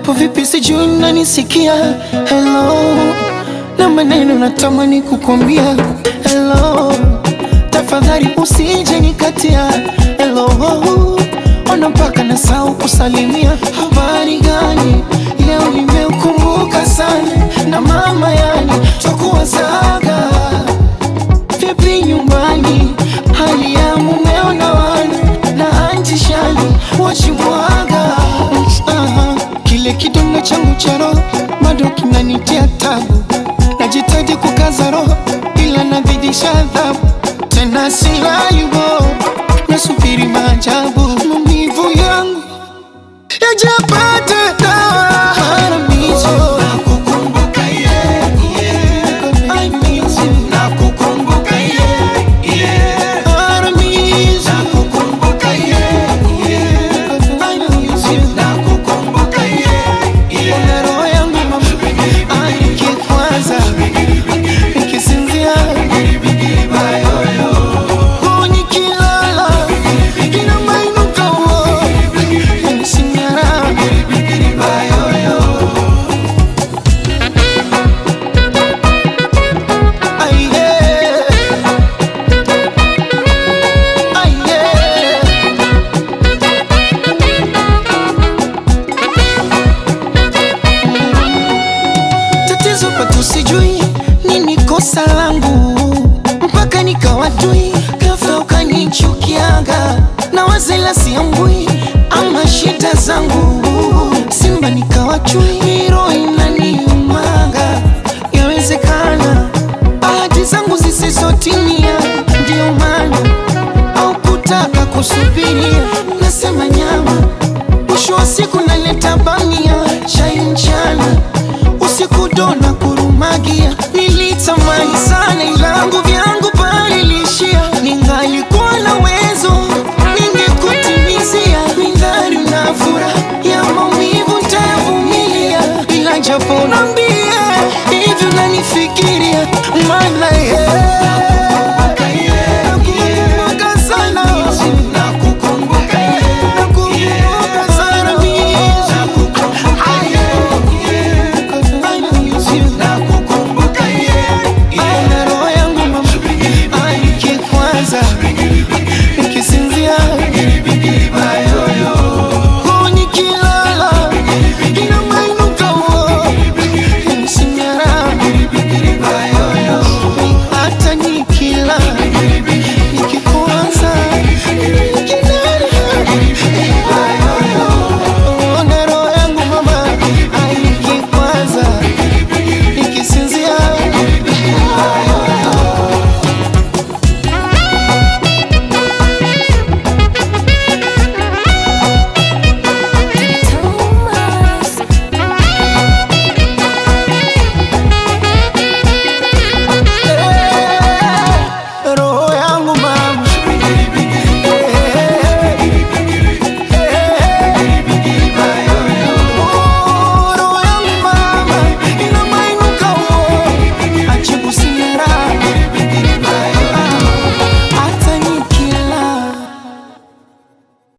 Upo vipi sijui unanisikia Hello Na maneno natamani kukwambia Hello Tafadhali usije nikatia Hello Ona mpaka nasahau kusalimia Habari gani Leo nimeukumbuka sana Na mama yani Twakuwazaga Vipi nyumbani Hali ya mumeo na wana Na anti shani Wachimwaga Aha. Kile kidongo changu cha roho Bado kinanitia tabu Najitaji kukaza roho Ila nazidisha adhabu Tena silayubo Nasubiri maajabu Maumivu yangu Yajapata dawa Haramizo Nakukumbuka yeah, yeah. I miss you Nakukumbuka yeah, yeah. Haramizo Nakukumbuka yeah, yeah. I miss you Nakukumbuka yeah, yeah. Ona roho yangu mama Aikikwaza Nikisinzia Oh, nikilala Inamainuka oh Yanisinyara Ai, yeah. Ai, yeah. tatizo pato sijui nini kosa langu mpaka nikawatui ghafla ukanichukiaga na wazela siambui ama shida zangu simba nikawachui